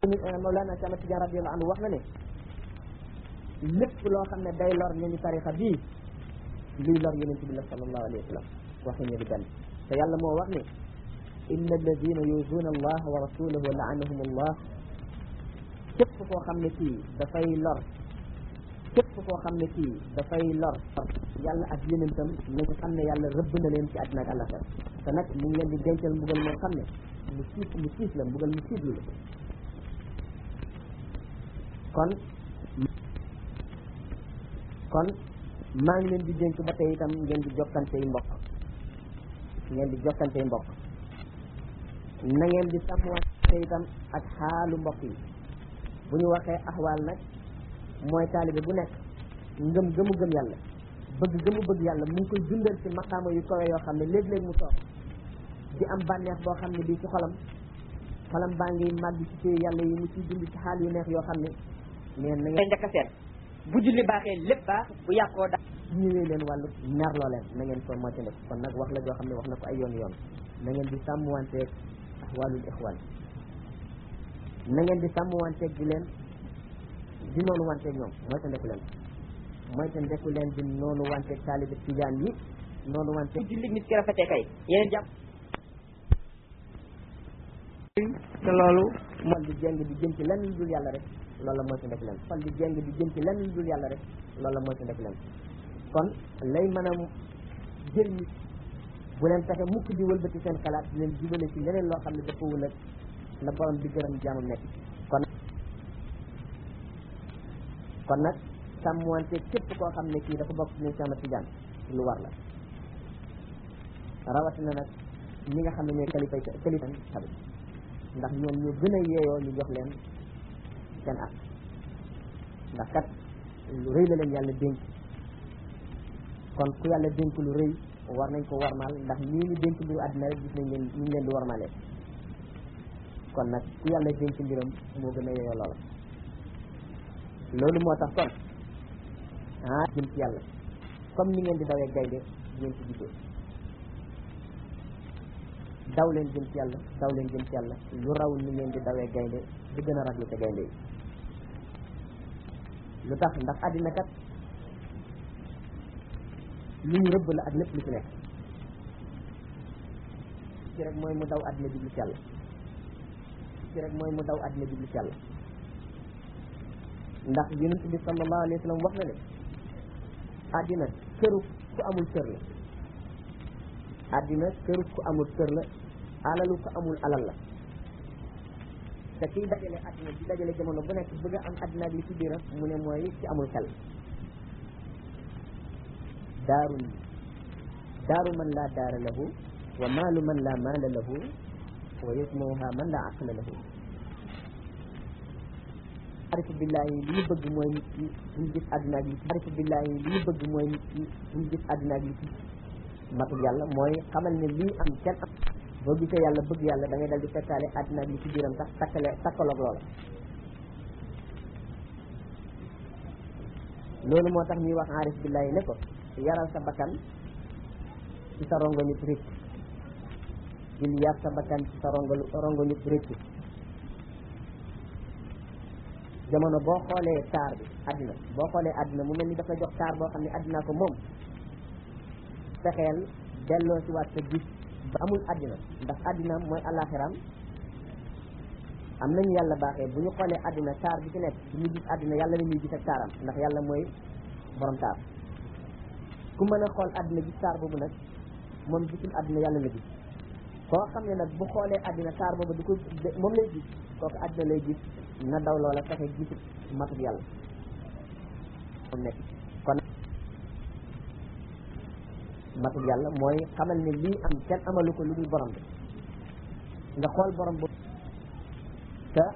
Mawlana Cheikh Ahmad Tidiane radiyallahu anhu wax na ne lépp loo xam ne day lor ñooñu tarixa bii luy lor yonent bi la sallallahu alayhi wa sallam waxi ñu di benn te yàlla moo wax ne inna alladina yuzuuna allaha wa rasulahu laanahum allah képp koo xam ne kii dafay lor képp koo xam ne kii dafay lor yàlla ak yonentam nañu xam ne yàlla rëbb na leen ci àddina ak àllaxira te nag mu ngi leen di dencal mbugal moo xam ne mu siis mu siis la mbugal mu siislu la kon kon maa ngi leen di dénk ba tey itam ngeen di jokkante yi mbokk ngeen di jokkante yi mbokk na ngeen di sàmmwante itam ak xaalu mbokk yi bu ñu waxee axwaal nag mooy taalibe bu nekk ngëm gëmu gëm yàlla bëgg gëmu bëgg yàlla mu ngi koy dundal ci maqaama yu kawe yoo xam ne léeg-léeg mu toog di am bànneex boo xam ne bii ci xolam xolam baa ngi màgg ci téye yàlla yi mu ciy dund ci xaal yu neex yoo xam ne neen na ngeen njëkk a seet bu julli baaxee lépp baax bu yàqoo da ñëwee leen wàllu merloo leen na ngeen ko moytandiku kon nag wax la joo xam ne wax na ko ay yoon yoon na ngeen di sàmmwanteeg ahwaalul ixwaan na ngeen di sàmmwanteeg di leen di noonu wanteeg ñoom moytandiku leen moytandiku leen di noonu wanteeg taalibe tijaan yi noonu wanteeg julli nit ki rafetee kay yeneen jàpp te loolu xol di jeng di jëm ci lenn lu dul yàlla rek loolu la moytandiku leen xol di jeng di jëm ci lenn lu dul yàlla rek loolu la moytandiku leen kon lay mën a jël nit bu leen fexe mukk di wëlbati seen xalaat di leen jubale ci leneen loo xam ne dafa wul ak la borom di gërëm jaamam nekk kon kon nag sàmmwante képp koo xam ne kii dafa bokk ci ñun sama tijaan lu war la rawatina nag ñi nga xam ne ñooy kalifa kalifa tamit ndax ñoom ñu gën a yeeyoo ñu jox leen seen ak ndax kat lu rëy la leen yàlla dénk kon ku yàlla dénk lu rëy war nañ ko warmaal ndax ñii ñu dénk mbiru àddina rek gis nañ leen ñu ngi leen di warmaalee kon nag ku yàlla dénk mbiram moo gën a yeeyoo loola loolu moo tax kon ah jëm ci yàlla comme ni ngeen di dawee gaynde ngeen ci gisee daw leen jëm ci yàlla daw leen jëm ci yàlla lu raw ni ngeen di dawee gaynde di gën a raglu te gaynde yi lu tax ndax àddina kat lu ñu rëbb la ak lépp lu ci nekk ci rek mooy mu daw àddina jublu ci yàlla ci rek mooy mu daw àddina jublu ci yàlla ndax yonent bi sallallahu alayhi wa sallam wax na ne àddina këru ku amul kër la àddina këru ku amul kër la alalu ku amul alal la te kiy dajale àddina di dajale jamono bu nekk bëgg a am àddina ak li ci biiram mu ne mooy ci amul xel daaru daaru man laa daara lahu wa maalu man laa maala lahu wa yasmauha man laa aqla lahu arifu billahi li ñu bëgg mooy nit ki buñ gis àddina ak li ci arifu billahi li ñu bëgg mooy nit ki buñ gis àddina ak li ci matul yàlla mooy xamal ne lii am kenn am boo gisee yàlla bëgg yàlla da ngay dal di fekkaale àddina ak li ci biiram sax takkale takkaloog loola loolu moo tax ñuy wax arif billahi ne ko yaral sa bakkan ci sa rongo nit rëcc dil yar sa bakkan ci sa rongo rongo nit rëcc jamono boo xoolee taar bi àddina boo xoolee àddina mu mel ni dafa jox taar boo xam ne àddina ko moom fexeel delloo si waat sa gis ba amul àddina ndax àddina mooy àllaaxiram am nañu yàlla baaxee bu ñu xoolee àddina taar bi ci nekk bu ñu gis àddina yàlla la ñuy gis ak taaram ndax yàlla mooy borom taar ku mën a xool àddina gis taar boobu nag moom gisul àddina yàlla la gis koo xam ne nag bu xoolee àddina taar boobu du ko moom lay gis kooku àddina lay gis na daw loola fexe gisul matut yàlla moom nekk kon matut yàlla mooy xamal ne lii am kenn amalu ko lu dul borom bi nga xool borom bu te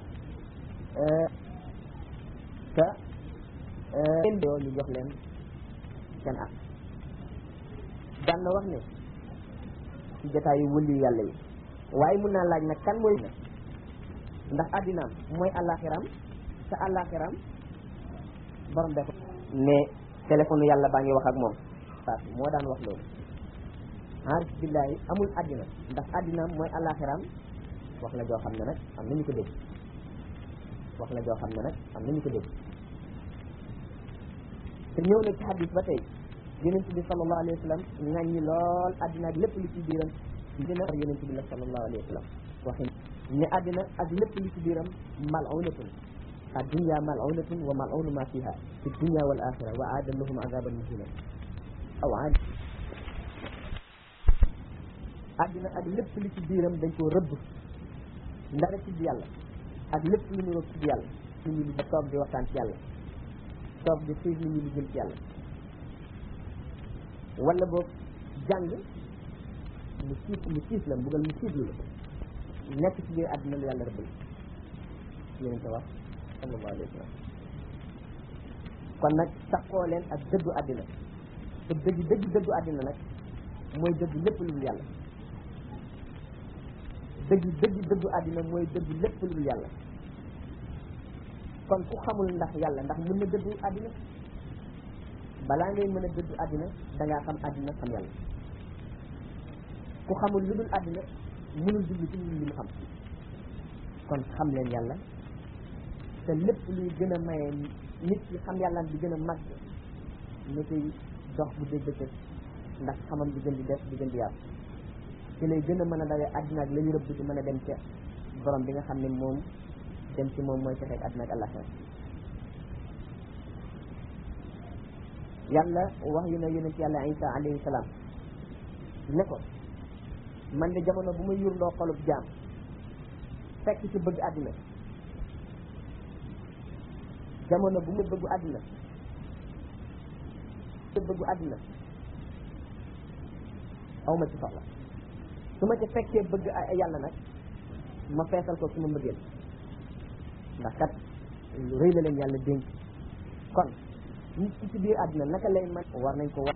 te yoo ñu jox leen seen ak daan na wax ne ci jotaayu wëlli yàlla yi waaye mun naa laaj nag kan mooy ndax àddinaam mooy àllaaxiram te àllaaxiram borom be ko ne téléphone yàlla baa ngi wax ak moom parce que moo daan wax loolu arif billahi amul àddina ndax àddinaam mooy àllaaxiram wax la joo xam ne nag am nañu ko dégg wax la joo xam ne nag am na ñu ko dégg te ñëw na ci hadis ba tey yonent bi sallallahu alayhi wa sallam ŋàññi lool àddina ak lépp lu ci biiram dina yonent bi la sallallahu alayhi wa sallam waxin ne àddina ak lépp lu ci biiram mal'unatun ad-dunya mal'unatun wa mal'unu ma fiha fi dunya wal axira wa aada lahum azaban muhina aw aad àddina ak lépp lu ci biiram dañ koo rëbb ndara tudd yàlla ak lépp lu ñu roog tudd yàlla nit ñi di toog di waxtaan ci yàlla toog di xiir nit ñi di jëm ci yàlla wala boog jàng mu siif mu siif la mbugal mu siif la nekk ci biir àddina lu yàlla rëbbal yéen ko wax sallallahu alayhi wa sallam kon nag taxoo leen ak dëddu àddina te dëgg dëgg dëddu àddina nag mooy dëddu lépp lu dul yàlla dëgg dëgg dëddu àddina mooy dëddu lépp lu dul yàlla kon ku xamul ndax yàlla ndax mën na dëddu àddina balaa ngay mën a dëddu àddina da ngaa xam àddina xam yàlla ku xamul lu dul àddina mënul jublu ci li mu xam kon xam leen yàlla te lépp luy gën a maye nit ki xam yàlla di gën a màgg ni koy dox bu dégg bëccëg ndax xamam di gën di def di gën di yaatu ci lay gën a mën a dawee àddina ak la ñu rëbb ci mën a dem ca borom bi nga xam ne moom dem ci moom mooy texeeg àddina ak àllaxira yàlla wax yu na yonent yàlla isa alayhi salaam ne ko man de jamono bu ma yurndoo xolub jaam fekk ci bëgg àddina jamono bu ma bëggu àddina te bëggu àddina aw ma ci soxla su ma ci fekkee bëgg yàlla nag ma feesal ko su ma mbëggeel ndax kat rëy la leen yàlla dénk kon nit ki ci biir àddina naka lay man war nañ ko wax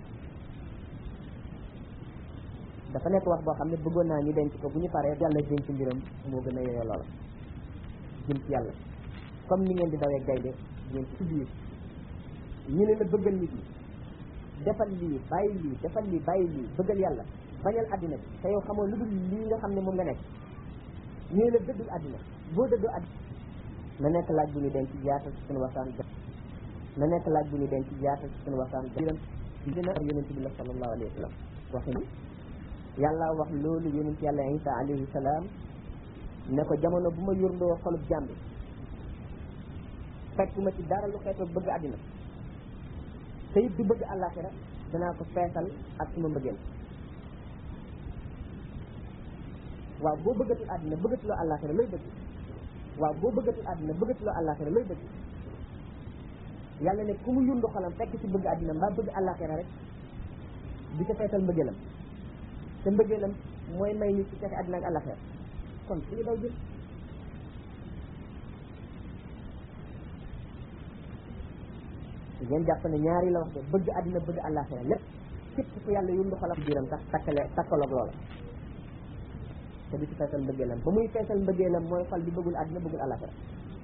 dafa nekk wax boo xam ne bëggoon naa ñu denc ko bu ñu paree yàlla dénk mbiram moo gën a yeyoo loola jëm ci yàlla comme ni ngeen di dawee gaynde ngeen ci biir ñu ne la bëggal nit ñi defal lii bàyyi lii defal lii bàyyi lii bëggal yàlla bañal àddina bi te yow xamoo lu dul lii nga xam ne moom nga nekk ñu ne la dëddul àddina boo dëddoo àddina na nekk laaj bu ñu denc yaatal ci suñu waxtaan na nekk laaj bu ñu denc yaatal ci suñu waxtaan biram dina yonent bi la sallallahu alayhi wa sallam waxin yàlla wax loolu yonent yàlla isa alayhi salaam ne ko jamono bu ma yurndoo xolub jàmbi fekk ma ci dara lu xeetoo bëgg àddina te it du bëgg àllaaxira danaa ko feesal ak suma mbëggeel waaw boo bëggatul àddina bëggatuloo àllaaxira looy bëgg waaw boo bëggatul àddina bëggatuloo àllaaxira looy bëgg yàlla ne ku mu yundu xolam fekk ci bëgg àddina mbaa bëgg àllaaxira rek di ko feesal mbëggeelam te mbëggeelam mooy may nit ci fexe àddina ak àllaaxira kon su ñu daw jël ngeen jàpp ne ñaari la wax de bëgg àddina bëgg àllaaxira lépp képp ku yàlla yundu xolam biiram tax takkale takkaloog loola te di ci feesal mbëggeelam ba muy feesal mbëggeelam mooy xol bi bëggul àddina bëggul àllaaxira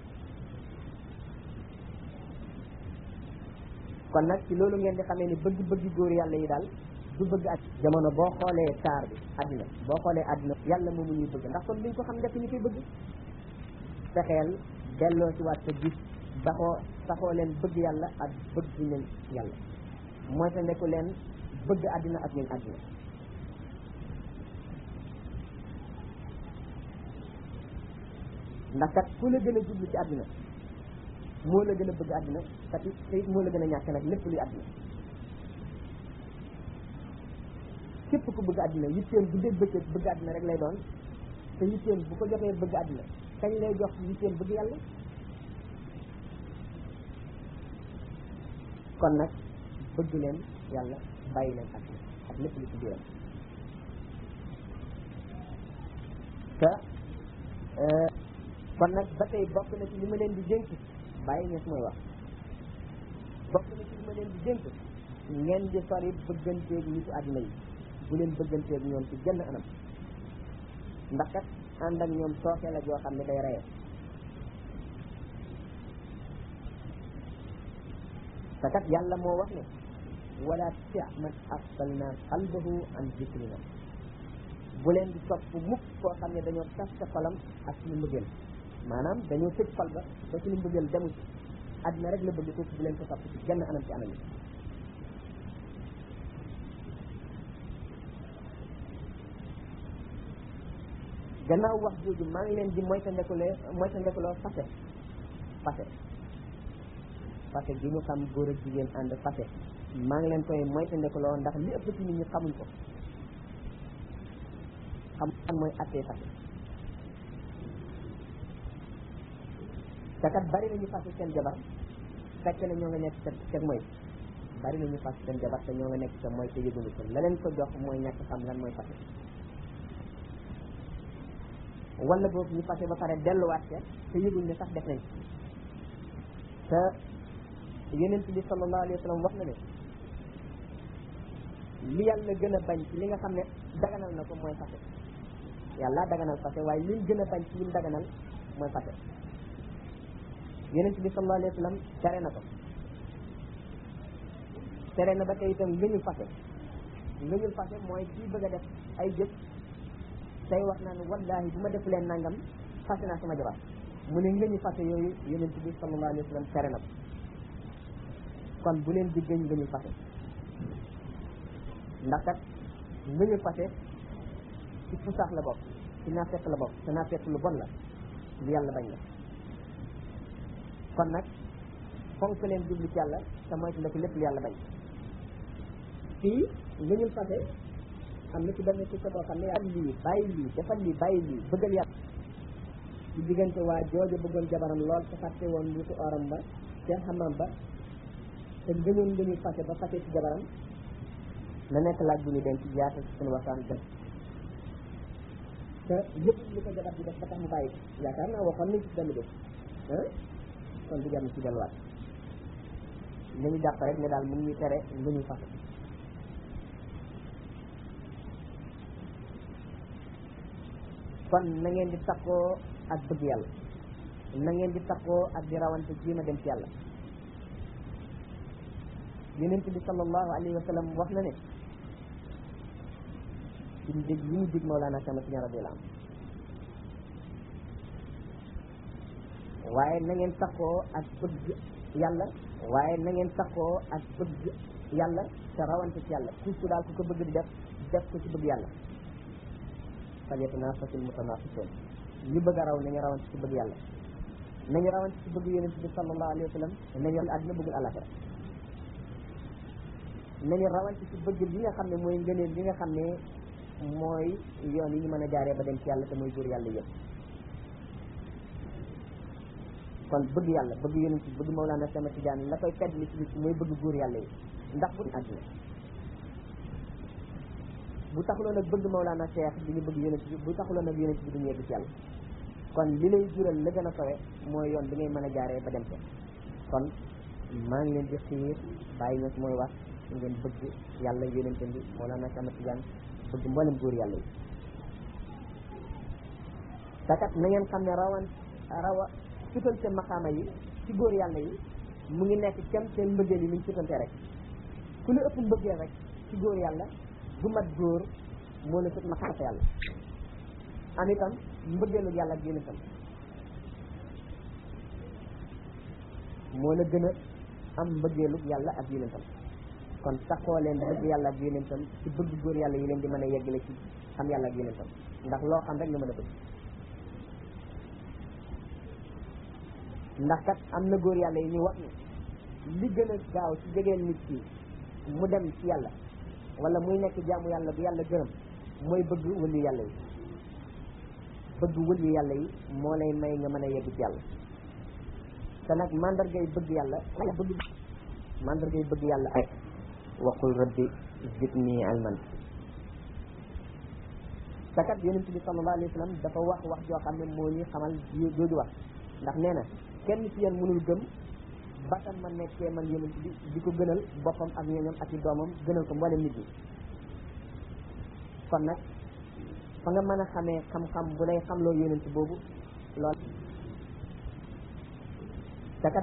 kon nag ci loolu ngeen di xamee ni bëgg bëgg góor yàlla yi daal du bëgg ak jamono boo xoolee taar bi àddina boo xoolee àddina yàlla moomu ñuy bëgg ndax kon duñ ko xam def ñu koy bëgg fexeel delloo ci waat sa gis baxoo saxoo leen bëgg yàlla ak bëgg leen yàlla mooy te nekku leen bëgg àddina ak ñun àddina ndax kat ku la gën a jublu ci àddina moo la gën a bëgg àddina kat it te it moo la gën a ñàkk nag lépp luy àddina képp ku bëgg àddina yitteem bu dee bëccëg bëgg àddina rek lay doon te yitteem bu ko joxee bëgg àddina kañ lay jox yitteem bëgg yàlla kon nag bëgg leen yàlla bàyyi leen àddina ak lépp lu ci biiram te kon nag ba tey bokk na ci li ma leen di dénk bàyyi ñes mooy wax bokk na ci li ma leen di dénk ngeen di sori bëgganteeg nitu àddina yi bu leen bëgganteeg ñoom ci genn anam ndax kat ànd ak ñoom sooke la joo xam ne day reye te kat yàlla moo wax ne wala tuti man asfalna qalbahu an zikrina bu leen di topp mukk koo xam ne dañoo tas sa xolam ak suñu mbëggeel maanaam dañoo tëj xol ba ba suñu mbëggeel demu ci àddina rek la bëgg kooku bu leen ko topp ci genn anam ci anam yi gannaaw wax jooju maa ngi leen di moytandekuloo moytandekuloo fase fase fase gi ñu xam góor ak jigéen ànd fase maa ngi leen koy moytandekuloo ndax li ëpp ci nit ñi xamuñ ko xam kan mooy attee fase te kat bari nañu fase seen jabar fekk na ñoo nga nekk ca ca mooy bari nañu fase seen jabar te ñoo nga nekk ca mooy te yëguñu ko la leen ko jox mooy ñàkk xam lan mooy fase wala boobu ñu fase ba pare delluwaat ca te yëguñ ne sax def nañ te yeneen bi sallallahu alayhi wa sallam wax na ne li yàlla gën a bañ ci li nga xam ne daganal na ko mooy fase yàlla daganal fase waaye li gën a bañ ci lim daganal mooy fase yeneen bi sallallahu alayhi wa sallam tere na ko tere na ba tey itam ngëñul fase ngëñul fase mooy kii bëgg a def ay jëf tey wax naan wallahi bu ma def leen nangam fase naa sama jabar mu ne ngëñu fase yooyu yonent bi sallallahu alayhi wa sallam tere na ko kon bu leen di gëñ ngëñu fase ndax kat ngëñu fase ci fusaax la bokk ci naafeq la bokk te naafeq lu bon la lu yàlla bañ la kon nag fonk leen jublu ci yàlla te moytu la ko lépp lu yàlla bañ fii ngëñul fase am na ci benn ci sa boo xam ne yaa lii bàyyi lii defal lii bàyyi lii bëggal yàlla ci diggante waa jooju bëggoon jabaram lool te fàtte woon wutu oram ba te xamam ba te ngëñoon ngëñu fase ba fase ci jabaram na nekk laaj bu ñu denc yaata ci suñu waxtaan gën te yëpp li ko jabar bi def ba tax mu bàyyi ko yaakaar naa waxoon nañ ci benn bés ah kon du jar ci delluwaat li ñu jàpp rek ne daal mu ngi tere ngëñu fase kon na ngeen di takkoo ak bëgg yàlla na ngeen di takkoo ak di rawante jéem a dem ci yàlla yonent bi sallallahu alayhi wa sallam wax na ne ci dég yi ñu dig Mawlana Cheikh Ahmad radiyallahu anhu waaye na ngeen takkoo ak bëgg yàlla waaye na ngeen takkoo ak bëgg yàlla te rawante ci yàlla ku daal ku ko bëgg di def def ko ci bëgg yàlla falyatanafasil mutanafisun ñu bëgg a raw nañu rawante ci bëgg yàlla nañu rawante ci bëgg yonent bi sallallahu alayhi wa sallam nañu àddina bëggul àllaxira nañu rawante ci bëgg li nga xam ne mooy ngëneel li nga xam ne mooy yoon yi ñu mën a jaaree ba dem ci yàlla te mooy góor yàlla yëpp kon bëgg yàlla bëgg yonent bi bëgg Mawlana Sama Tidiane la koy fedd li ci bis mooy bëgg góor yàlla yi ndax bu àddina bu taxuloon nag bëgg Mawlana Cheikh bi ñu bëgg yonent bi bu taxuloon nag yonent bi duñu yegg ci yàlla kon li lay jural la gën a kawe mooy yoon bi ngay mën a jaaree ba dem ca kon maa ngi leen di xiir bàyyi ños mooy wax ngeen bëgg yàlla yonent bi Mawlana Cheikh Ahmad Tidiane bëgg mboolem góor yàlla yi takat na ngeen xam ne rawan rawa sutante maqaama yi ci góor yàlla yi mu ngi nekk kem seen mbëggeel yi ni ñu sutante rek ku la ëpp mbëggeel rek ci góor yàlla bu mat góor moo la sut ma xarta yàlla am itam mbëggeelu yàlla ak yonentam moo la gën a am mbëggeelu yàlla ak yonentam kon taxoo leen bëgg yàlla ak yonentam ci bëgg góor yàlla yi leen di mën a yeggale ci xam yàlla ak yonentam ndax loo xam rek nga mën a bëgg ndax kat am na góor yàlla yi ñu wax ni li gën a gaaw ci jegeel nit ki mu dem ci yàlla wala muy nekk jaamu yàlla bu yàlla gërëm mooy bëgg wëllu yàlla yi bëgg wëllu yàlla yi moo lay may nga mën a yegg ci yàlla te nag mandargay bëgg yàlla bëgg mandargay bëgg yàlla ak waqul rabbi zidni ilman te kat yonent bi sallallahu alayhi wa sallam dafa wax wax joo xam ne moo ñuy xamal jooju wax ndax nee na kenn ci yéen mënul gëm batam ma nekkee man yonent bi di ko gënal boppam ak ñooñam ak i doomam gënal ko mboolem nit ñi kon nag fa nga mën a xamee xam-xam bu lay xamloo yonent boobu lool takat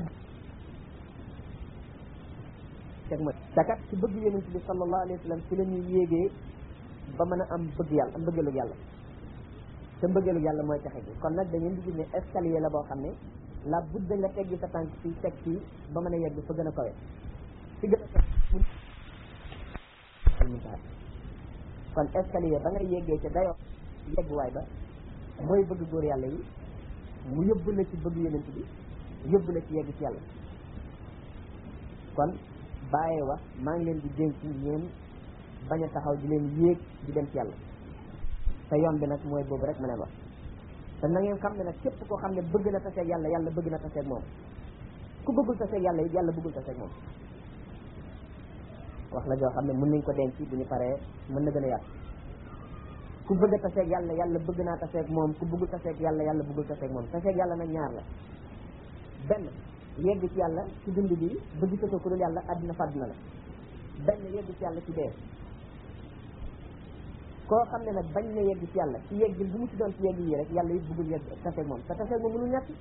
teg ma takat ci bëgg yonent bi sallallahu alayhi wa sallam ci la ñuy yéegee ba mën a am bëgg yàlla am bëggalu yàlla te te mbëggeelu yàlla mooy texe gi kon nag da ngeen di gis ne escalier la boo xam ne la budda nga teggi sa tànk fii teg fii ba mën a yegg fa gën a kawe fi gën a kawe muntaha kon escalier ba nga yeggee ca dayoo yegguwaay ba mooy bëgg góor yàlla yi mu yóbbu la ci bëgg yonent bi yóbbu la ci yegg ci yàlla kon bàyyee wax maa ngi leen di dénk ngeen bañ a taxaw di leen yéeg di dem ci yàlla te yoon bi nag mooy boobu rek ma ne wax te na ngeen xam ne nag képp koo xam ne bëgg na taseeg yàlla yàlla bëgg na taseeg moom ku bëggul taseeg yàlla it yàlla bëggul taseeg moom wax la joo xam ne mën nañ ko denc bu ñu paree mën na gën a yàq ku bëgg a taseeg yàlla yàlla bëgg naa taseeg moom ku bëggul taseeg yàlla yàlla bëggul taseeg moom taseeg yàlla nag ñaar la benn yegg ci yàlla ci dund bi bëgg sëtoo ku dul yàlla àddina fàdd na la benn yegg ci yàlla ci dee koo xam ne nag bañ na yegg ci yàlla ci yegg bu mu ci doon ci yegg yi rek yàlla it bëggul yegg taseeg moom te taseeg moom mënul ñàkk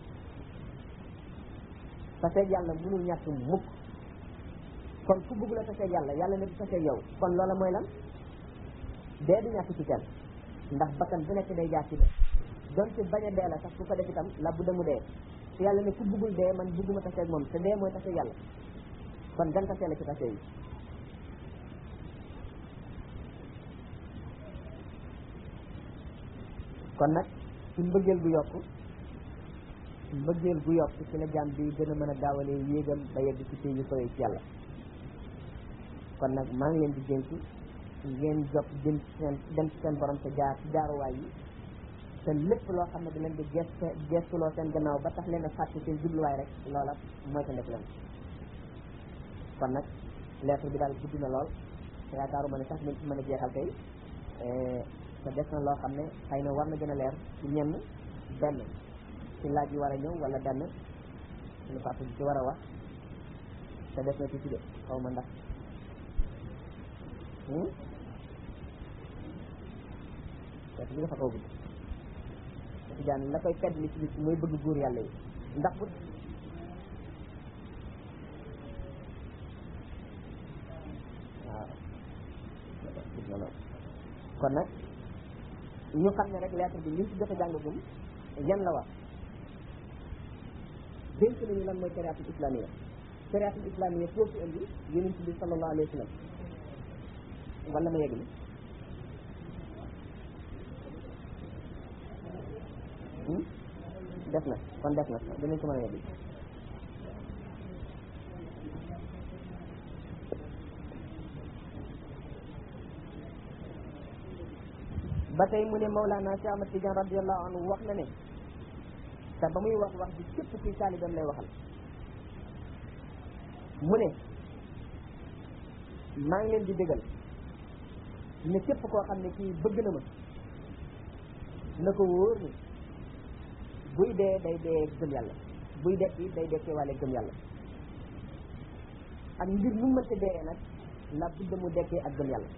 taseeg yàlla mënul ñàkk mukk kon ku bëggul a taseeg yàlla yàlla ne du taseeg yow kon loola mooy lan dee du ñàkk ci kenn ndax bakkan bu nekk day jaar ci dee donte bañ a dee la sax ku ko def itam la bu demu dee te yàlla ne ku bëggul dee man bëgguma taseeg moom te dee mooy taseeg yàlla kon gan tasee la ci tasee yi kon nag ci mbëggeel gu yokk mbëggeel gu yokk ci la jaam bi gën a mën a gaawalee yéegam ba yegg ci pays yu koy ci yàlla kon nag maa ngi leen di dénk ngeen jot jëm ci seen dem ci seen borom te jaar ci jaaruwaay yi te lépp loo xam ne da leen di geste gestuloo seen gannaaw ba tax leen a fàtte seen jubluwaay rek loola mooy ta ndef leen kon nag lettre bi daal gudd na lool te yaakaaruma ne sax nañ ci mën a jeexal tey te des na loo xam ne xëy na war na gën a leer ci ñenn benn ci laaj yi war a ñëw wala benn suñu papa bi ci war a wax te des na ci ci de xaw ma ndax parce que bi dafa kaw gudd ci jaan la koy fedd li ci bis mooy bëgg góor yàlla yi ndax bu waaw kon nag ñu xam ne rek lettre bi liñ ci jot a jàngagum yan la wax dénk nañu lan mooy shariatul islamiyya shariatul islamiyya foo fi indi yonent bi sallallahu alayhi wa sallam wala ma yegg ni def na kon def na dinañ ko mën a yegg ba tey mu ne Mawlana Cheikh Ahmad Tidiane radiallahu anhu wax na ne te ba muy wax wax bi képp kuy taalibam lay waxal mu ne maa ngi leen di dëggal ne képp koo xam ne kii bëgg na ma na ko wóor ni buy dee day dee gëm yàlla buy dekki day dekkee wàlle gëm yàlla ak mbir mu mënta dee nag la budda mu dekkee ak gëm yàlla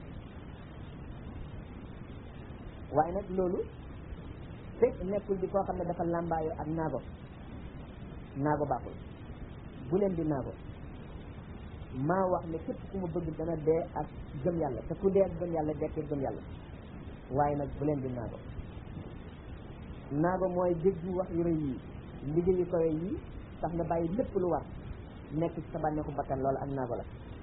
waaye nag loolu fekk nekkul di koo xam ne dafa làmbaayo ak naago naago baaxul bu leen di naago maa wax ne képp ku ma bëgg dana dee ak gëm yàlla te ku dee ak gëm yàlla dekkee gëm yàlla waaye nag bu leen di naago naago mooy déggu wax yu rëy yi liggéey yu kawe yi tax nga bàyyi lépp lu war nekk ci sa bànneexu bakkan loolu ak naago la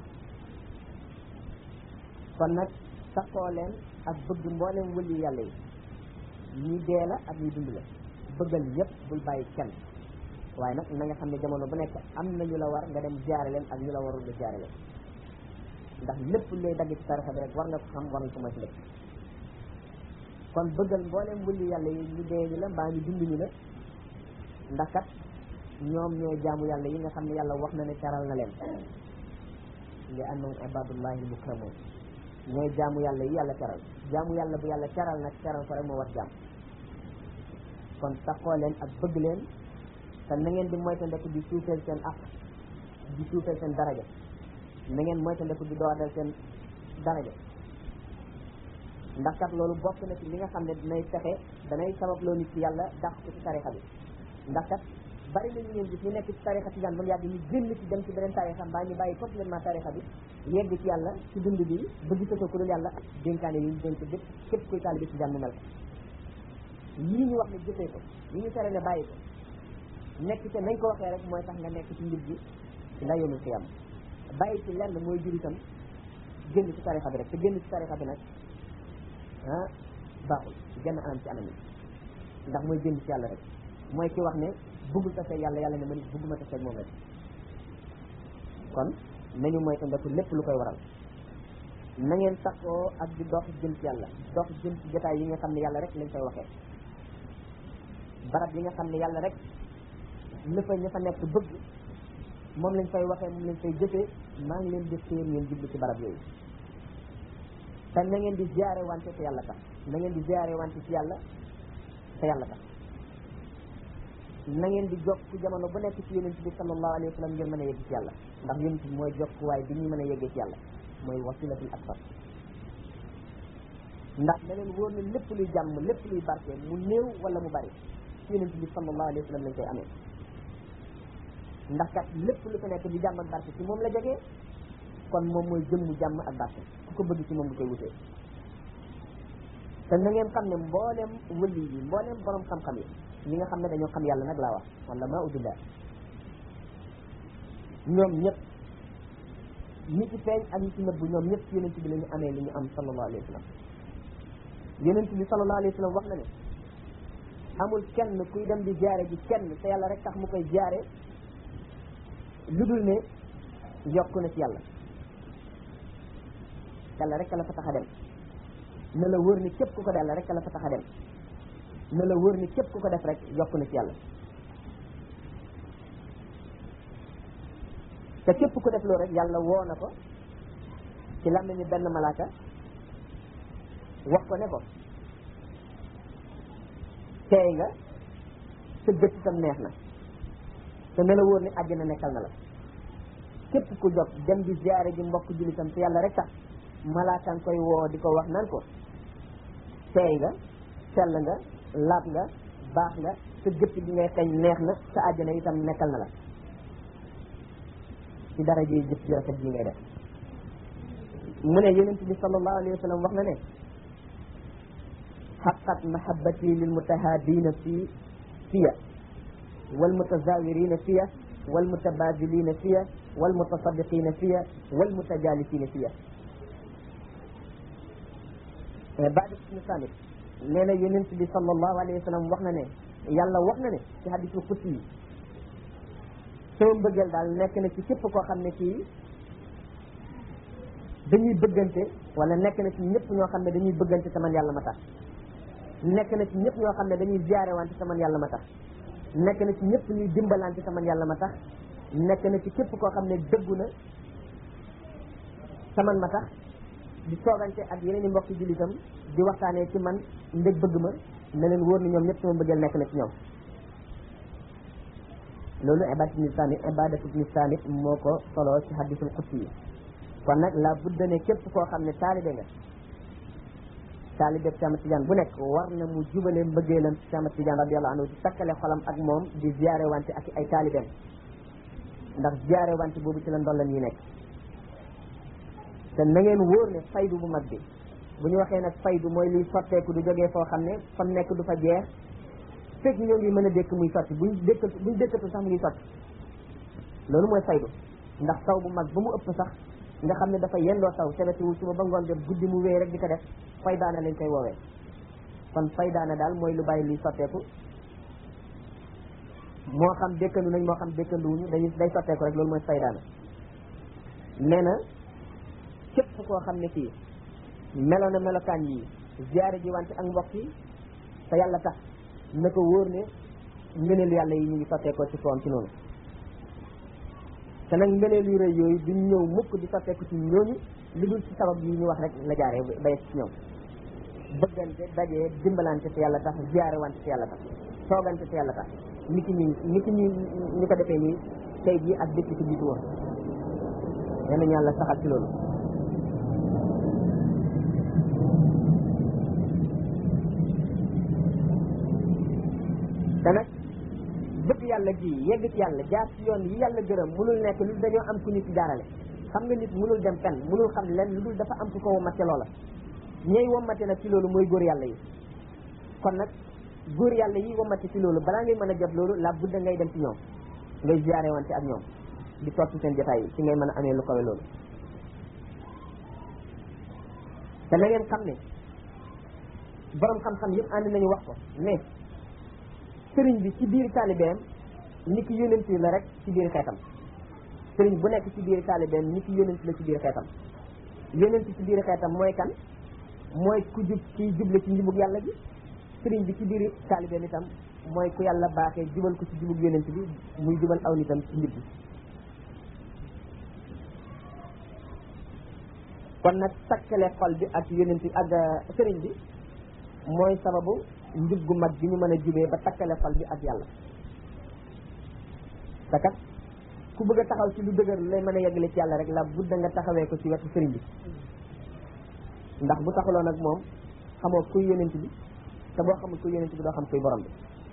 kon nag saxoo leen ak bëgg mboolem wëli yàlla yi ñi dee la ak ñi dund la bëggal ñëpp bul bàyyi kenn waaye nag na nga xam ne jamono bu nekk am na ñu la war nga dem jaare leen ak ñu la warul nga jaare leen ndax lépp lay dagg ci tarixa bi rek war nga ko xam war nga ko moytu lépp kon bëggal mboolem wëli yàlla yi ñu dee ñu la mbaa ñu dund ñu la ndax kat ñoom ñooy jaamu yàlla yi nga xam ne yàlla wax na ne teral na leen li annahum ibadullahi mukramun ñooy jaamu yàlla yi yàlla teral jaamu yàlla bu yàlla teral nag teral ko rek moo war jaam kon taxoo leen ak bëgg leen te na ngeen di moytandiku di suufeel seen ak di suufeel seen daraja na ngeen moytandiku di doodal seen daraja ndax kat loolu bokk na ci li nga xam ne dinay fexe danay sabab loo nit ci yàlla dàq ko ci tarixa bi ndax kat bari na ñu ngeen gis ñu nekk ci tarixa ci daan ba mu yàgg ñu génn ci dem ci beneen tarixa mbaa ñu bàyyi complètement tarixa bi yegg ci yàlla ci dund bi bëgg sëtoo ku dul yàlla dénkaane yi ñu dénk bépp képp kuy taalibe ci jàmm mel ko yii ñu wax ne jëfee ko yi ñu tere ne bàyyi ko nekk te nañ ko waxee rek mooy tax nga nekk ci njub gi ila yawmil qiyam bàyyi ci lenn mooy jur itam génn ci tarixa bi rek te génn ci tarixa bi nag ah baaxul genn anam ci anam yi ndax mooy génn ci yàlla rek mooy ki wax ne bëggul taseeg yàlla yàlla ne man bëgguma taseeg moom rek kon nañu mooy ko ndekku lépp lu koy waral na ngeen takkoo ak di dox jëm ci yàlla dox jëm ci jotaay yi nga xam ne yàlla rek lañ koy waxee barab yi nga xam ne yàlla rek la fa ña fa nekk bëgg moom lañ fay waxee moom lañ fay jëfee maa ngi leen di séen ngeen jublu ci barab yooyu te na ngeen di ziare wante te yàlla tax na ngeen di ziare wante ci yàlla te yàlla tax na ngeen di jokk jamono bu nekk ci yonent bi sallallahu alayhi wa sallam ngeen mën a yegg ci yàlla ndax yonent bi mooy jokkuwaay bi ñuy mën a yeggee ci yàlla mooy wasilatul akbar ndax na leen wóor ne lépp luy jàmm lépp luy barke mu néew wala mu bari ci yonent bi sallallahu alayhi wa sallam lañ koy amee ndax kat lépp lu fi nekk di jàmm ak barke ci moom la jógee kon moom mooy jëmmu jàmm ak barke ku ko bëgg ci moom du koy wutee te na ngeen xam ne mboolem wëli yi mboolem borom xam-xam yi ñi nga xam ne dañoo xam yàlla nag laa wax wala maa udillah ñoom ñëpp ñi ci feeñ ak ñi ci nëbbu ñoom ñëpp ci yonent bi la ñu amee li ñu am sallallahu alayhi wa sallam yonent bi sallallahu alayhi wa sallam wax na ne amul kenn kuy dem di jaare ji kenn te yàlla rek tax mu koy jaare lu dul ne yokku na ci yàlla yàlla rek la fa tax a dem na la wër ni képp ku ko yàlla rek la fa tax a dem na la wër ni képp ku ko def rek yokku na ci yàlla te képp ku def loolu rek yàlla woo na ko ci làmmiñu benn malaaka wax ko ne ko teey nga sa bët itam neex na te ne la wóor ni àjjana nekkal na la képp ku jóg dem di ziare ji mbokk jullitam te yàlla rek tax malaakaan koy woo di ko wax naan ko teey nga sell nga laab nga baax nga sa gëtt gi ngay xeeñ neex na sa àjjana itam nekkal na la ci dara ji jëf ji rafet ji ngay def mu ne yonent bi sallallahu alayhi wa sallam wax na ne xaqat mahabbati lil mutahaadina fi fiya wal mutazawirina fiya wal mutabadilina fiya wal mutasaddiqina fiya wal mutajalisina fiya baadi ibnu samit nee na yonent bi sallallahu alayhi wa sallam wax na ne yàlla wax na ne ci hadisul qudsi yi sama mbëggeel daal nekk na ci képp koo xam ne kii dañuy bëggante wala nekk na ci ñëpp ñoo xam ne dañuy bëggante te man yàlla ma tax nekk na ci ñëpp ñoo xam ne dañuy ziare wante te man yàlla ma tax nekk na ci ñëpp ñuy dimbalante te man yàlla ma tax nekk na ci képp koo xam ne dëggu na te man ma tax di soogante ak yeneen i mbokki jullitam di waxtaanee ci man ndég bëgg ma ne leen wóor ni ñoom ñëpp sama mbëggeel nekk na ci ñoom loolu ibadatu ibni samit ibadatu ibni samit moo ko solo ci hadisul qudsi yi kon nag la budda ne képp koo xam ne taalibe nga taalibe Cheikh Ahmad Tidiane bu nekk war na mu jubale mbëggeelam Cheikh Ahmad Tidiane radiyallahu anhu di takkale xolam ak moom di ziare wante ak ay taalibeem ndax ziare wante boobu ci la ndollan yi nekk te na ngeen wóor ne faydu bu mag bi bu ñu waxee nag faydu mooy liy sotteeku du jógee foo xam ne fam nekk du fa jeex fekk ñoo ngi mën a dékk muy sotti buñ dékkatu buñ dékkatu sax mu ngi sotti loolu mooy faydu ndax taw bu mag ba mu ëpp sax nga xam ne dafa yendoo taw sebetiwul suba ba ngoon jot guddi mu wéy rek di ko def faydaana lañ koy woowee kon faydaana daal mooy lu bàyyi luy sotteeku moo xam dékkandu nañ moo xam dékkanduwuñu dañuy day sotteeku rek loolu mooy faydaana nee na képp koo xam ne kii melo na melokaan yi ziyaare ji wante ak mbokk yi te yàlla tax na ko wóor ne ngëneelu yàlla yi ñu ngi sotteekoo ci kawam ci noonu te nag ngëneel yu rëy yooyu duñ ñëw mukk di sotteeku ci ñooñu lu dul ci sabab yi ñu wax rek la jaaree ba yegg ci ñoom bëggante dajee dimbalante te yàlla tax ziyaare wante te yàlla tax soogante te yàlla tax nit ñi nit ñi ñu ko defee nii tey jii ak dëkk ci jiitu woon yal nañu yàlla saxal ci loolu te nag bëgg yàlla ji yegg ci yàlla jaar ci yoon yi yàlla gërëm munul nekk lu dañoo am ku ñu ci jaarale xam nga nit munul dem fenn munul xam len lu dul dafa am ku ko wommate loola ñey wommate nag ci loolu mooy góor yàlla yi kon nag góor yàlla yi wamati ci loolu balaa ngay mën a jot loolu la budda ngay dem ci ñoom ngay ziyaare wante ak ñoom di toog ci seen jotaay yi ci ngay mën a amee lu kawe loolu te na ngeen xam ne borom xam-xam yëpp ànd nañu wax ko ne sëriñ bi ci biir taalibeem ni ki yónent la rek ci biir xeetam sëriñ bu nekk ci biir taalibeem ni ki yónent la ci biir xeetam yónent ci biir xeetam mooy kan mooy ku jub ci juble ci njubug yàlla bi sëriñ bi ci biir taalibeem itam mooy ku yàlla baaxee jubal ko ci jubug yónent bi muy jubal aw nitam ci njub bi kon nag takkale xol bi ak yónent ak sëriñ bi mooy sababu njub gu mag bi ñu mën a jubee ba takkale xol bi ak yàlla te kat ku bëgg a taxaw ci lu dëgër lay mën a yeggale ci yàlla rek la budda nga taxawee ko ci wetu sëriñ bi ndax bu taxuloon ak moom xamoo kuy yónent bi te boo xamul kuy yónent bi doo xam kuy borom bi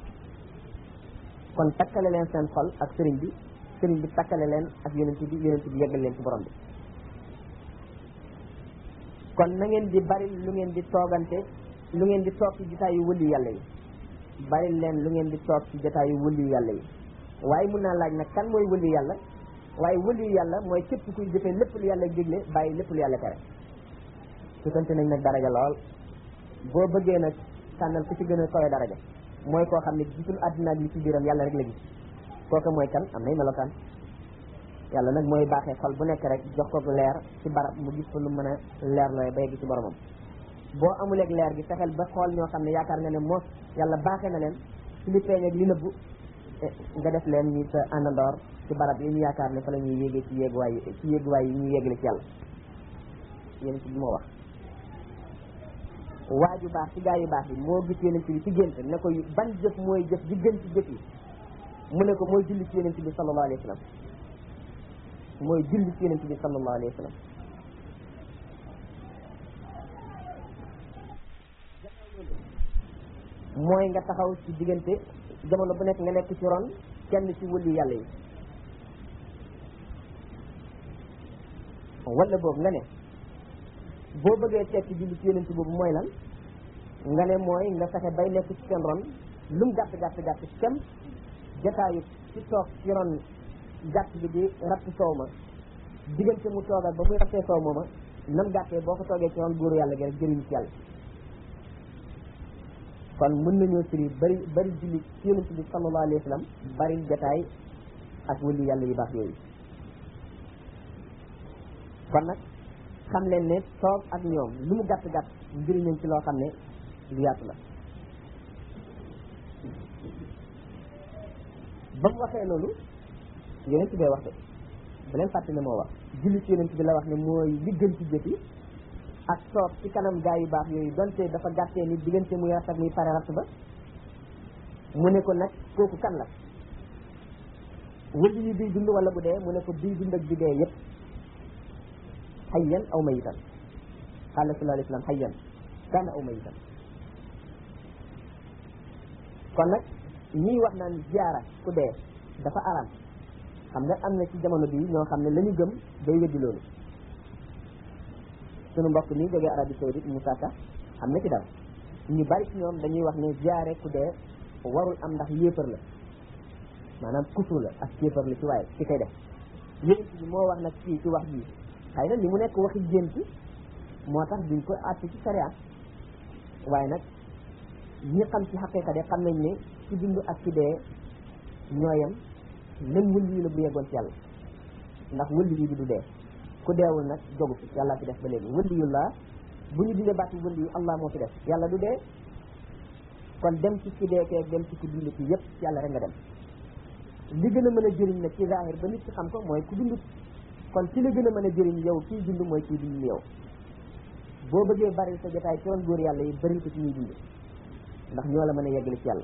kon takkale leen seen xol ak sëriñ bi sëriñ bi takkale leen ak yónent bi yónent bi yeggal leen ci borom bi kon na ngeen di bari lu ngeen di toogante lu ngeen di toog ci jotaayu wëli yàlla yi bari leen lu ngeen di toog ci jotaayu wëli yàlla yi waaye mun naa laaj nag kan mooy wëli yàlla waaye wëli yàlla mooy képp kuy jëfee lépp lu yàlla digle bàyyi lépp lu yàlla tere sutante nañ nag daraja lool boo bëggee nag tànnal ku ci gën a kawe daraja mooy koo xam ne gisul àddina ak li ci biiram yàlla rek la gis kooku mooy kan am nay melokaan yàlla nag mooy baaxee xol bu nekk rek jox ko leer ci barab mu gis fa lu mën a leer looy ba yegg ci boromam boo amuleeg leer gi fexeel ba xool ñoo xam ne yaakaar nga ne moos yàlla baaxee na leen ci li feeñ ak li nëbbu nga def leen ñi sa àndandoor ci barab yi ñu yaakaar ne fa la ñuy yéegee ci yéeguwaay yi ci yéeguwaay yi ñuy yéegale ci yàlla yéen ci bi moo wax waaju baax ci gaa yu baax yi moo gis yonent bi ci gént ne ko ban jëf mooy jëf ji gën ci jëf yi mu ne ko mooy julli ci yonent bi sallallahu alayhi wa sallam mooy julli ci yonent bi sallallahu alayhi wa sallam mooy nga taxaw ci diggante jamono bu nekk nga nekk ci ron kenn ci wëli yàlla yi wala boobu nga ne boo bëggee tekki julli ci yonent boobu mooy lan nga ne mooy nga fexe bay nekk ci seen ron lu mu gàtt gàtt gàtt kem jataayu ci toog ci ron gàtt bi di ratt soow ma diggante mu toogal ba muy rattee soow mooma nam gàttee boo ko toogee ci ron góoru yàlla gi rek jëriñ ci yàlla kon mën nañoo firi bari bari julli ci yonent bi sallallahu alayhi wa sallam bari jataay ak wëli yàlla yu baax yooyu kon nag xam leen ne toog ak ñoom lu mu gàtt gàtt njëriñam ci loo xam ne lu yaatu la ba mu waxee loolu yonent bee wax de ba leen fàtte ne moo wax julli ci yonent bi la wax ne mooy li gën ci jëf yi ak toog ci kanam gaa yu baax yooyu donte dafa gàttee ni diggante muy rat ak muy pare rat ba mu ne ko nag kooku kan la wëli yi biy dund wala bu dee mu ne ko biy dund ak bi dee yépp hayyan aw mayitan qala sallallahu alayhi wa sallam hayyan kana aw mayitan kon nag ñii wax naan ziara ku dee dafa araam xam nga am na ci jamono bii ñoo xam ne la ñu gëm day weddi loolu sunu mbokk mi jógee Arabie Saoudite Moussa Ka am na ci dara ñu bari ci ñoom dañuy wax ne ziare ku dee warul am ndax yéefar la maanaam kufru la ak yéefar la ci waaye ci koy def yéen bi moo wax nag fii ci wax bii xëy na li mu nekk waxi gént moo tax duñ ko àtte ci sariya waaye nag ñi xam ci xaqiqa de xam nañ ne ci dund ak ci dee ñooyam même wëlli yu la bu yeggoon ci yàlla ndax wëlli yu bi du dee ku deewul nag jogu fi yàlla fi def ba léegi wëlli yu la bu ñu dindee baat yi wëlli yu allah moo fi def yàlla du dee kon dem ci ci dee kee dem ci ku dund ci yëpp ci yàlla rek nga dem li gën a mën a jëriñ nag ci zahir ba nit ci xam ko mooy ku dund kon ci la gën a mën a jëriñ yow kii dund mooy kii dund yow boo bëggee bari sa jotaay ci ron góor yàlla yi bari ko ci ñuy dund ndax ñoo la mën a yeggale ci yàlla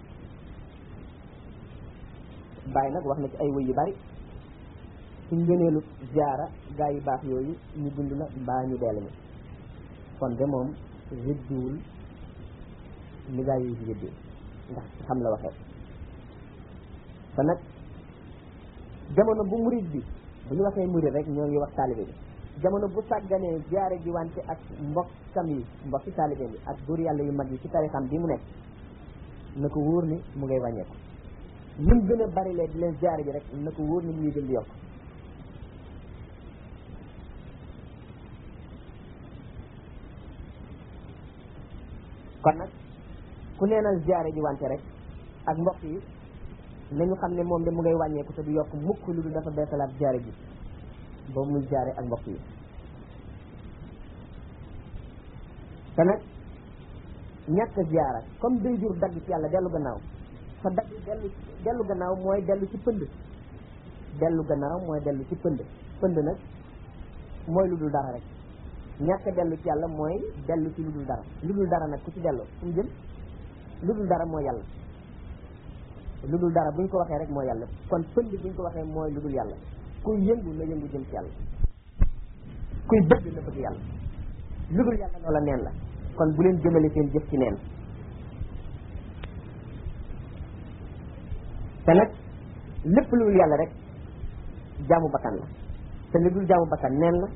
bàyyi nag wax na ci ay wëy yu bari ci ngëneelu ziara gaa yu baax yooyu ñu dund la mbaa ñu dee lañu kon de moom rëddiwul ni gaa yi rëddee ndax ci xam la waxee te nag jamono bu murid bi bu ñu waxee murid rek ñoo ngi wax taalibe bi jamono bu sàgganee ziare gi wante ak mbokkam yi mbokki taalibe bi ak góor yàlla yu mag yi ci tarixam bi mu nekk na ko wóor ni mu ngay wàññeeku lu mu gën a bari lee di leen ziyaare ji rek na ko wóor ni mu ngi gën di yokk kon nag ku neenal ziyaare ji wante rek ak mbokk yi nañu xam ne moom de mu ngay wàññeeku te du yokk mukk lu du dafa beesalaat ziyaare ji ba muy ziyaare ak mbokk yi te nag ñàkk ziyaara comme day jur dagg ci yàlla dellu gannaaw sa dagg dellu dellu gannaaw mooy dellu ci pënd dellu gannaaw mooy dellu ci pënd pënd nag mooy lu dul dara rek ñàkk dellu ci yàlla mooy dellu ci lu dul dara lu dul dara nag ku ci dellu fu mu jëm lu dul dara mooy yàlla lu dul dara buñ ko waxee rek mooy yàlla kon pënd buñ ko waxee mooy lu dul yàlla kuy yëngu na yëngu jëm ci yàlla kuy bëgg na bëgg yàlla lu dul yàlla loola neen la kon bu leen jëmale seen jëf ci neen te nag lépp lu dul yàlla rek jaamu bakkan la te lu dul jaamu bakkan neen la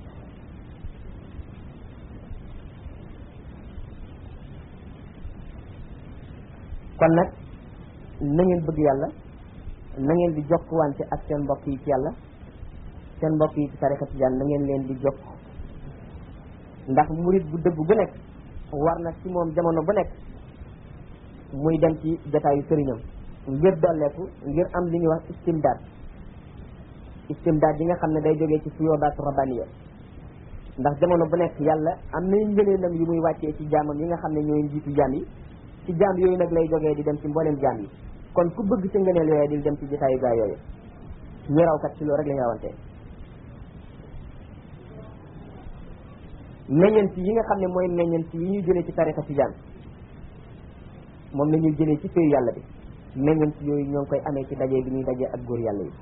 kon nag na ngeen bëgg yàlla na ngeen di jokkuwante ak seen mbokk yi ci yàlla seen mbokk yi ci tarixa tijaan na ngeen leen di jokk ndax murit bu dëgg bu nekk war na ci moom jamono bu nekk muy dem ci jotaayu sëriñam ngir dolleeku ngir am li ñuy wax istimdaad istimdaad yi nga xam ne day jógee ci suyoodaatu rabbaniya ndax jamono bu nekk yàlla am nay ngëneelam yu muy wàccee ci jaamam yi nga xam ne ñooy njiitu jaam yi ci jaam yooyu nag lay jógee di dem ci mbooleem jaam yi kon ku bëgg ci ngëneel yooyu di dem ci jotaayu gaa yooyu ñu rawkat ci loolu rek la ñu rawante meññeent yi nga xam ne mooy meññeent yi ñu jëlee ci tarixa tijaan moom la ñuy jëlee ci péyu yàlla bi meññeent yooyu ñoo ngi koy amee ci daje bi ñuy daje ak góor yàlla yi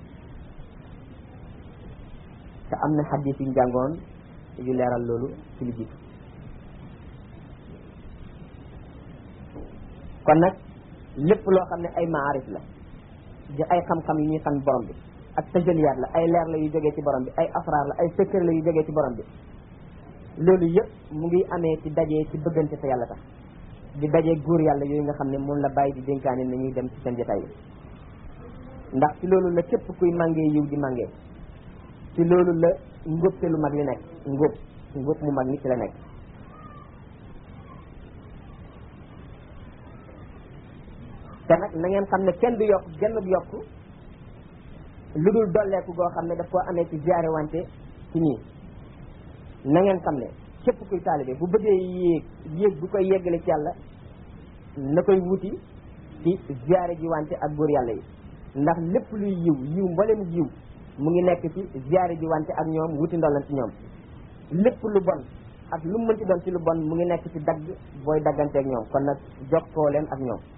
te am na xadis yu ñu jàngoon yu leeral loolu ci lu jiitu kon nag lépp loo xam ne ay maarif la di ay xam-xam yu ñuy xam borom bi ak tajaliyaat la ay leer la yu jógee ci borom bi ay asraar la ay secret la yu jógee ci borom bi loolu yëpp mu ngi amee ci dajee ci bëggante te yàlla tax di dajee góor yàlla yooyu nga xam ne moom la bàyyi di dénkaane na ñuy dem ci seen jotaay bi ndax ci loolu la képp kuy màngee yiw di màngee ci loolu la ngóobte lu mag li nekk ngóob ngóob mu mag ni ci la nekk te nag na ngeen xam ne kenn du yokk genn bu yokk lu dul dolleeku goo xam ne daf koo amee ci ziyaare wante ci ñii na ngeen xam ne képp kuy taalibe bu bëggee yéeg yéeg bu koy yeggale ci yàlla na koy wuti ci ziyaare ji wante ak góor yàlla yi ndax lépp luy yiw yiw mboolem yiw mu ngi nekk ci ziyaare ji wante ak ñoom wuti ndollan ci ñoom lépp lu bon ak lu mu mënti doon ci lu bon mu ngi nekk ci dagg booy dagganteeg ñoom kon nag jokkoo leen ak ñoom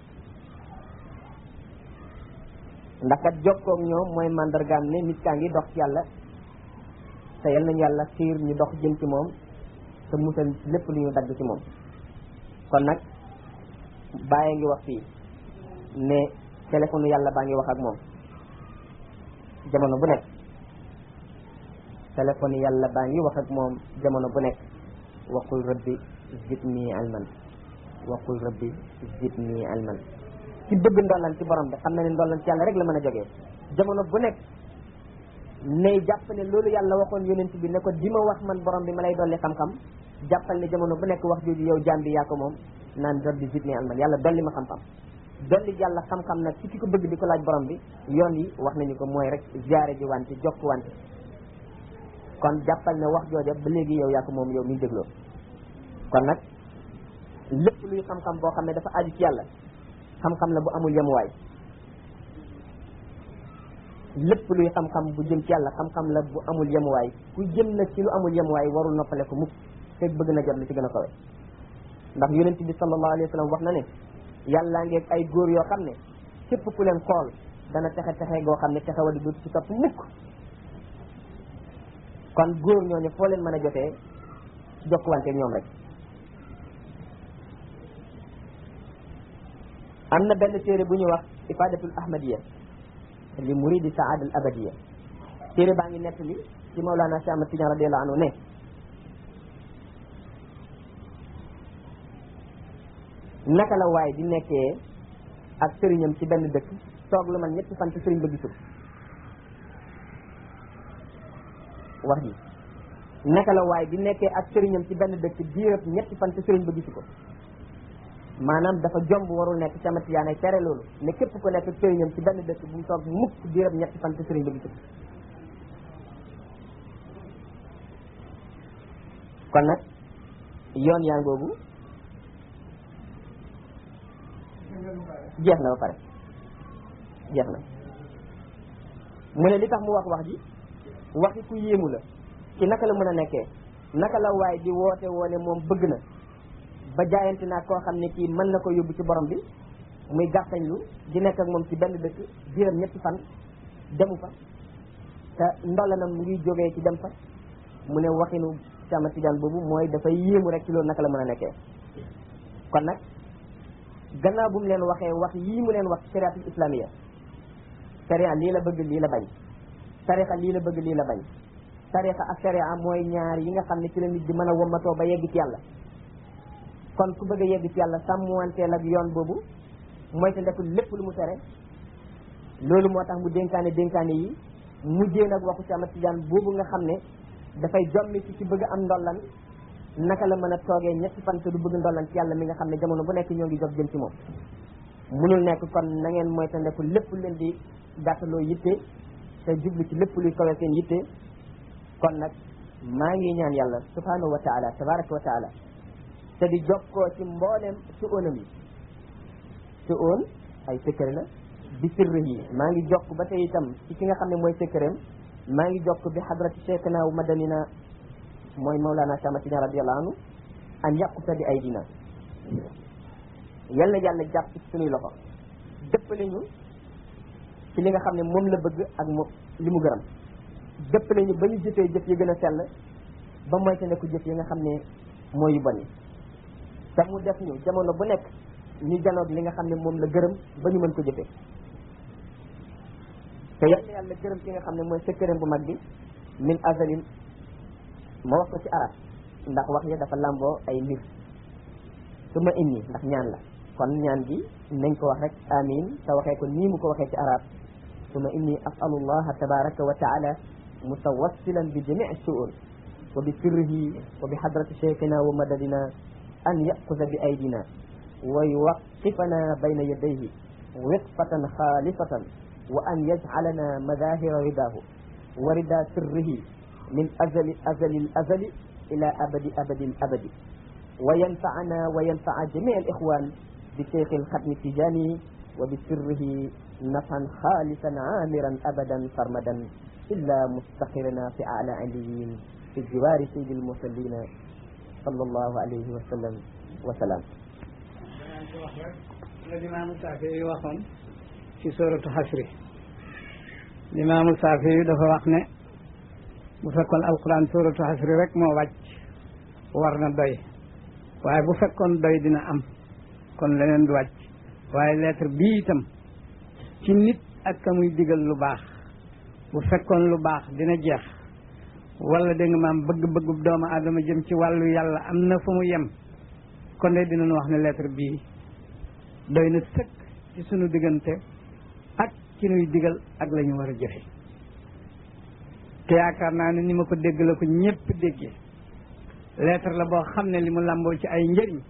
ndax kat jokkoo ak ñoom mooy mandargaam ne nit kaa ngi dox ci yàlla te yal nañu yàlla xiir ñu dox jëm ci moom te musal lépp lu ñu dagg ci moom kon nag bàyyi ngi wax fii ne téléphone yàlla baa ngi wax ak moom jamono bu nekk téléphone yàlla baa ngi wax ak moom jamono bu nekk waqul rabbi zidni ilman waqul rabbi zidni ilman ci bëgg ndollan ci borom bi xam na ne ndollan ci yàlla rek la mën a jógee jamono bu nekk nay jàpp ne loolu yàlla waxoon yonent bi ne ko di ma wax man borom bi ma lay dolli xam-xam jàppal ne jamono bu nekk wax jooju yow jaam bi yaa ko moom naan rabbi zidni ilman yàlla dolli ma xam-xam dolli yàlla xam-xam nag ci ki ko bëgg di ko laaj borom bi yoon yi wax nañu ko mooy rek ziyaare ji wante jokk wante kon jàppal ne wax jooja ba léegi yow yaa ko moom yow miy dégloo kon nag lépp luy xam-xam boo xam ne dafa aju ci yàlla xam-xam la bu amul yemuwaay lépp luy xam-xam bu jëm ci yàlla xam-xam la bu amul yemuwaay ku jëm nag ci lu amul yemuwaay warul noppale ko mukk fekk bëgg na jot li ci gën a kawe ndax yonent bi sallallahu alayhi wa sallam wax na ne yàllaa ngeeg ay góor yoo xam ne képp ku leen xool dana texe texe goo xam ne texe wa di dootu ci topp mukk kon góor ñooñu foo leen mën a jotee jokkuwante ñoom rek am na benn téere bu ñuy wax ifadatul ahmadiya li muridi saada al abadiya téere baa ngi nettali ci Mawlana Cheikh Ahmad Tidiane radiyallahu anhu ne naka la waay di nekkee ak sëriñam ci benn dëkk toog lu man ñetti fan ci sëriñ ba gisul wax ji naka la waaye di nekkee ak sëriñam ci benn dëkk diirab ñetti fan ci sëriñ ba gisu ko maanaam dafa jomb warul nekk ci Ahmad Tidiane tere loolu ne képp ko nekk sëriñam ci benn dëkk bu mu toog mukk diirab ñetti fan ci sëriñ ba gisu ko kon nag yoon yaa ngoogu jeex na ba pare jeex na mu ne li tax mu wax wax ji waxi ku yéemu la ci naka la mën a nekkee naka la waay di woote woone moom bëgg na ba jaayante naa koo xam ne kii mën na ko yóbbu ci borom bi muy gàttañlu di nekk ak moom ci benn dëkk biiram ñetti fan demu fa te ndolanam mu ngi jógee ci dem fa mu ne waxinu Sama Tijaan boobu mooy dafay yéemu rek ci loolu naka la mën a nekkee kon nag gannaaw bu mu leen waxee wax yii mu leen wax shariatul islamiya sharia lii la bëgg lii la bañ tarixa lii la bëgg lii la bañ tarixa ak sharia mooy ñaar yi nga xam ne ci la nit di mën a wommatoo ba yegg ci yàlla kon ku bëgg a yegg ci yàlla sàmmwanteel ak yoon boobu mooy te ndekul lépp lu mu tere loolu moo tax mu dénkaane dénkaane yi mujjee nag waxu Sama Tijaan boobu nga xam ne dafay jommi ci ci bëgg am ndollan naka la mën a toogee ñetti fan te du bëgg ndollan ci yàlla mi nga xam ne jamono bu nekk ñoo ngi jóg jëm ci moom munul nekk kon na ngeen moytandiku lépp leen di gàttaloo yitte te jublu ci lépp luy kawee seen yitte kon nag maa ngi ñaan yàlla subhanahu wa taala tabaraka wa taala te di jokkoo ci mboolem su óonam yi su óon ay secret la bi sirri yi maa ngi jokk ba tey itam ci ki nga xam ne mooy secretam maa ngi jokk bi xadrati cheikhna wa madanina mooy Mawlana Sama Tijaan radiyallahu anhu an yaquta bi aydina yal na yàlla jàpp ci suñuy loxo dëppale ñu ci li nga xam ne moom la bëgg ak moom li mu gërëm dëppale ñu ba ñu jëfee jëf yi gën a sell ba moyte ne ku jëf yi nga xam ne mooy yu bon yi te mu def ñu jamono bu nekk ñu janoog li nga xam ne moom la gërëm ba ñu mën ko jëfee te yal na yàlla gërëm ki nga xam ne mooy secret bu mag bi min azalin ma wax ko ci arab ndax wax ya dafa làmboo ay mbir su ma inni ndax ñaan la kon ñaan gi nañ ko wax rek amin te waxee ko nii mu ko waxee ci arab su ma inni asalu allaha tabaraka wa taala mutawassilan bi jamii suul wa bi sirrihi wa bi hadrati cheikhina wa madadina an yaquza bi aydina wa yuwaqifana bayna yadayhi wiqfatan xaalifatan wa an yajcalana madahira ridahu wa rida sirrihi min azali azali azali ila abadi abadi abadi wa yanfacana wa yanfaca jami alixwan bi cheikh alxatmi tijani wa bi sirrihi nafan xaalisan aamiran abadan sarmadan illa mustaqirana fi ala aliyin fi jiwaari sayidi almursallina sallallahu alayhi wa sallam wa salaam la limaamu saafi yi waxoon ci suratu xasri limaamu saafi yi dafa wax ne bu fekkoon alquran suratu xasri rek moo wàcc war na doy waaye bu fekkoon doy dina am kon leneen du wàcc waaye lettre bii itam ci nit ak ka muy digal lu baax bu fekkoon lu baax dina jeex wala dégg nga maam bëgg-bëggu doomu aadama jëm ci wàllu yàlla am na fu mu yem kon de dinañ wax ne lettre bii doy na sëkk ci sunu diggante ak ci nuy digal ak la ñu war a jëfe te yaakaar naa ne ni ma ko dégg la ko ñépp déggee lettre la boo xam ne li mu làmboo ci ay njëriñ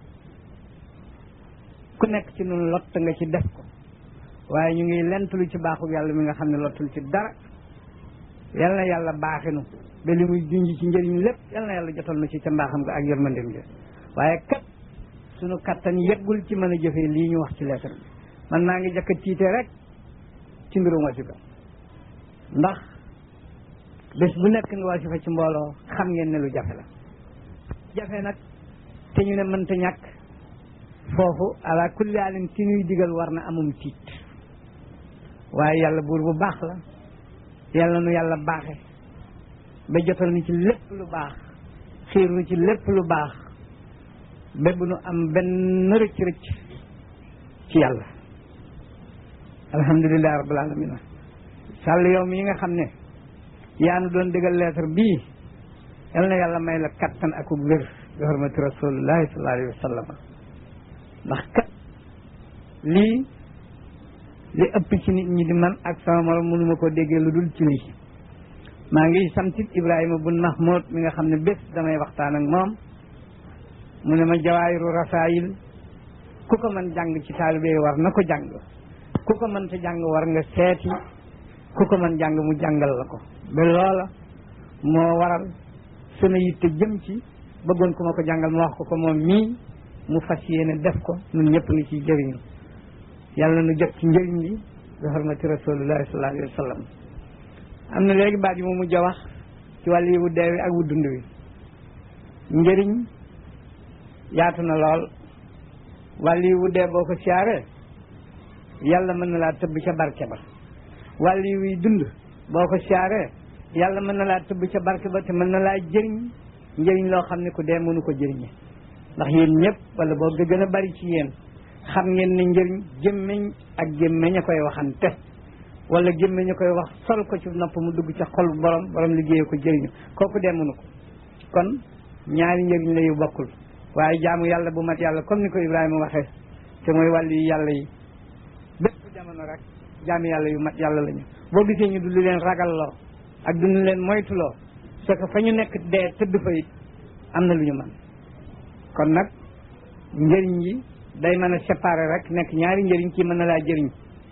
ku nekk ci nun lott nga ci def ko waaye ñu ngi lentulu ci baaxu yàlla mi nga xam ne lottul ci dara yal na yàlla baaxinu ba li muy junj ci njëriñ lépp yal na yàlla jotal na ci ca mbaaxam nga ak yërmandem ja waaye kat sunu kattan yeggul ci mën a jëfee lii ñu wax ci lettre bi man maa ngi jëkk a tiite rek ci mbirum wasifa ndax bés bu nekk nga wasifa ci mbooloo xam ngeen ne lu jafe la jafe nag te ñu ne mënta ñàkk foofu ala kulli alin ci ñuy digal war na amum tiit waaye yàlla buur bu baax la yàlla nu yàlla baaxe ba jotal ni ci lépp lu baax xiir nu ci lépp lu baax ba bu nu am benn rëcc rëcc ci yàlla alhamdulilah rabbil alamina sàll yow mi nga xam ne yaa nu doon digal lettre bii yal na yàlla may la kattan ak wér bi hormati rasulillahi sallallahu alayhi wa sallam ndax kat lii li ëpp ci nit ñi di man ak sama morom mënuma koo déggee lu dul ci lii maa ngi santit Ibrahima bun Mahmoud mi nga xam ne bés damay waxtaan ak moom mu ne ma jawaayiru rasaayil ku ko mën jàng ci taalibe yi war na ko jàng ku ko mën te jàng war nga seeti ku ko mën jàng mu jàngal la ko ba loola moo waral sama yitte jëm ci bëggoon ku ma ko jàngal ma wax ko ko moom mii mu fas yéene def ko ñun ñëpp ngi ciy jëriñu yàlla nu jot ci njëriñ li bi xormati rasulillahi sallallahu alayhi wa sallam am na léegi baat yi mu mujj a wax ci wàll yi wu dee wi ak wu dund wi njëriñ yaatu na lool wàll yi wu dee boo ko siyaaree yàlla mën na laa tëbb ca barke ba wàll yi wuy dund boo ko siyaaree yàlla mën na laa tëbb ca barke ba te mën na laa jëriñ njëriñ loo xam ne ku dee mënu ko jëriñe ndax yéen ñëpp wala boo ga gën a bari ci yéen xam ngeen ne njëriñ gémmiñ ak gémmiñ a koy waxante wala gémmiñ a koy wax sol ko ci nopp mu dugg ca xol borom borom liggéeyee ko jëriñu kooku dee mënu ko kon ñaari njëriñ la yu bokkul waaye jaamu yàlla bu mat yàlla comme ni ko Ibrahima waxee te mooy wàllu yu yàlla yi bépp jamono rek jaamu yàlla yu mat yàlla lañu boo gisee ñu du leen ragalloo ak du leen moytuloo c'est que fa ñu nekk dee tëdd fa it am na lu ñu mën kon nag njëriñ yi day mën a séparer rek nekk ñaari njëriñ kii mën na laa jëriñ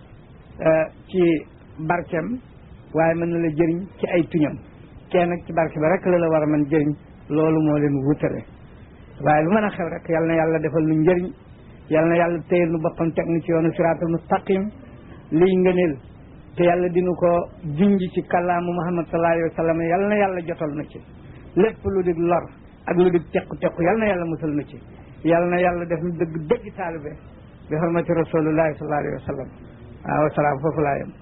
ci barkeem waaye mën na la jëriñ ci ay tuñam kenn nag ci barke ba rek la la war a mën jëriñ loolu moo leen wutale waaye lu mën a xew rek yal na yàlla defal nu njëriñ yal na yàlla téyel nu boppam teg nu ci yoonu siraatul mustaqim liy ngëneel te yàlla dinu ko junj ci kàllaamu muhammad sallallahu alayhi wa sallam yal na yàlla jotal na ci lépp lu di lor ak lu di tequ tequ yal na yàlla musal na ci yal na yàlla def nu dëgg dëgg taalibe bi xormati rasulullahi sallallahu alayhi wa sallam waaw wasalaam foofu laa yem